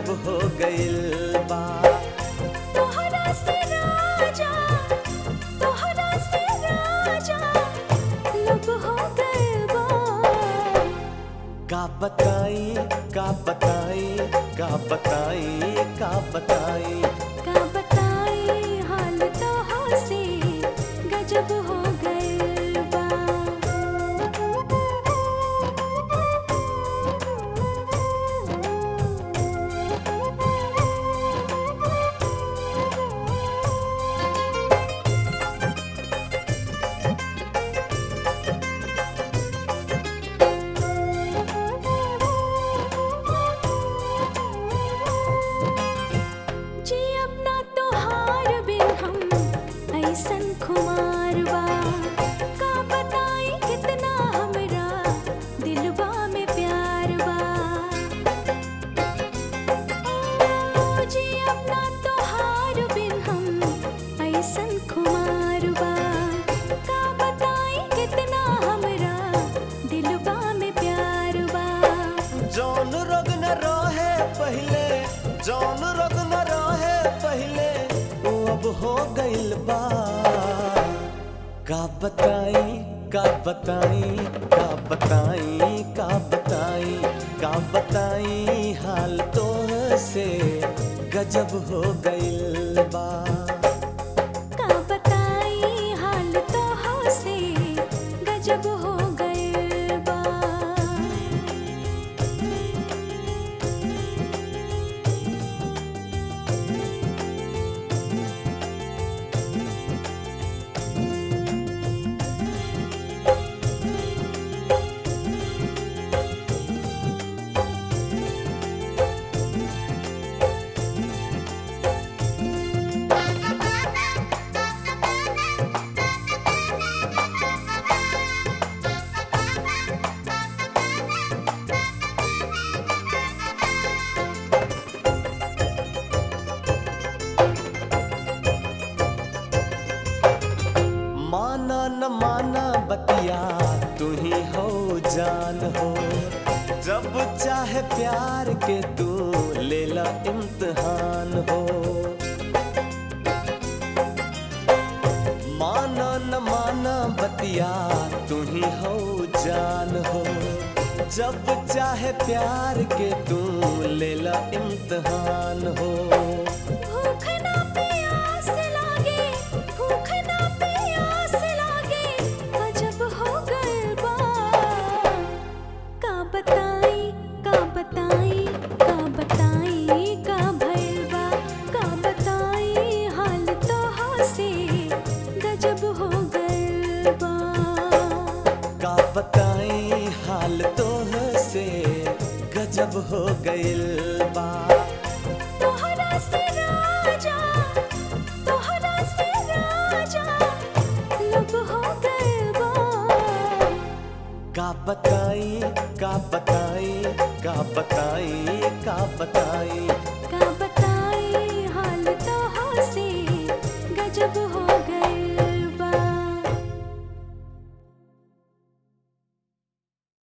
गजब हो गइल बा तोहरा से राजा तोहरा से राजा लब हो गए बा का बताई का बताई का बताई का बताई का बताई हाल तो से गजब हो गए बा जी अपना तोहार बिन हम ऐसन खुमार बा का बताई कितना हमरा दिलवा में प्यार बा ओ जी अपना तोहार बिन हम ऐसन खुमार बा का बताई कितना हमरा दिलवा में प्यार बा जौन रोग न रहे पहले जौन रोग न रहे पहले वो अब हो गइल बा का बताई का बताई का बताई का बताई का बताई हाल तो से गजब हो गइल बा का बताई हाल तो से गजब हो गए बा माना न माना बतिया तू ही हो जान हो जब चाहे प्यार के तू ले ला इम्तिहान हो माना न माना बतिया तू ही हो जान हो जब चाहे प्यार के तू ले ला इम्तिहान हो भूख ना प्यास लागे भूख ना प्यास लागे गजब हो गए बा का बताई का बताई का बताई का भइल बा का बताई हाल तो से गजब हो गए बा का बताई हाल तो से गजब हो गइल बा तोहरा से राजा तोहरा से राजा लब हो गए बा का बताई का बताई का बताई का बताई का बताई हाल तो से गजब हो